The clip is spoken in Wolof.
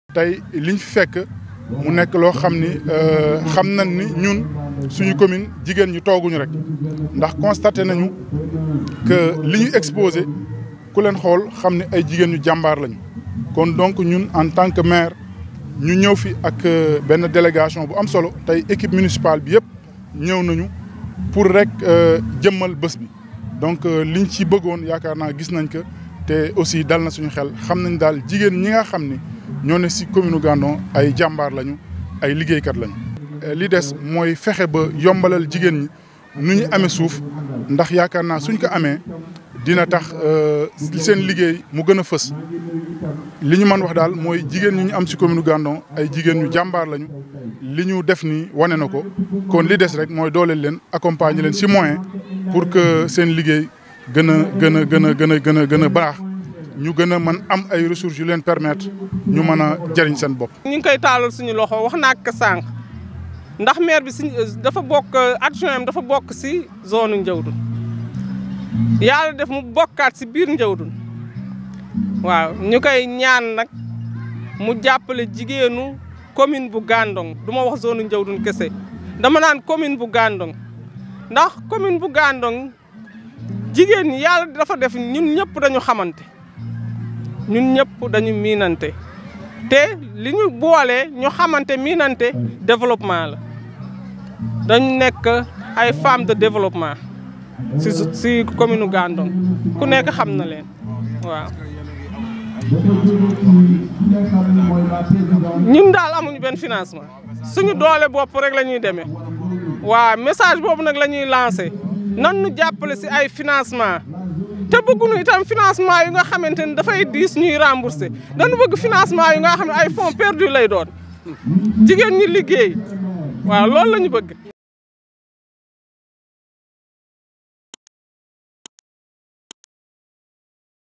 tey liñ fi fekk mu nekk loo xam ni xam nañ ni ñun suñu commune jigéen ñi tooguñu rek ndax constaté nañu que li ñu exposé ku leen xool xam ne ay jigéen ñu jàmbaar lañu. kon donc ñun en tant que maire ñu ñëw fi ak benn délégation bu am solo tey équipe municipale bi yëpp ñëw nañu pour rek jëmmal bés bi donc liñ ci bëggoon yaakaar naa gis nañ ko te aussi dal na suñu xel xam nañ daal jigéen ñi nga xam ni ñoo ne si commune Gandon ay jàmbaar lañu ay liggéeykat lañu. li des mooy fexe ba yombalal jigéen ñi nu ñu amee suuf ndax yaakaar naa suñ ko amee dina tax seen liggéey mu gën a fës li ñu mën wax daal mooy jigéen ñi ñu am si commune Gandon ay jigéen ñu jàmbaar lañu li ñu def nii wane na ko kon li des rek mooy dooleel leen accompagner leen si moyen pour que seen liggéey gën a gën a gën a gën a gën a gën a baax ñu gën a mën am ay ressources yu leen permettre ñu mën a jëriñ seen bopp. ñu ngi koy taalal suñu loxo wax naa ko sànq ndax maire bi si dafa bokk adjoint am dafa bokk si zone Ndiawdoune yàlla def mu bokkaat si biir Ndiawdoune waaw ñu koy ñaan nag mu jàppale jigéenu commune bu Gandon du ma wax zone Ndiawdoune kese dama naan commune bu Gandon ndax commune bu Gandon jigéen ñi yàlla dafa def ñun ñëpp dañu xamante ñun ñëpp dañu miinante te li ñu boole ñu xamante miinante développement la dañu nekk ay femmes de développement si si commune Gandon ku nekk xam na leen waaw. ñun daal amuñu benn financement suñu doole bopp rek la ñuy demee waaw message boobu nag la ñuy lancé nan nu jàppale si ay financement te bëgguñu itam financement yu nga xamante ni dafay diis ñuy remboursé dañu bëgg financement yu nga xam ne ay fonds perdus lay doon jigéen ñi liggéey waaw loolu la ñu bëgg.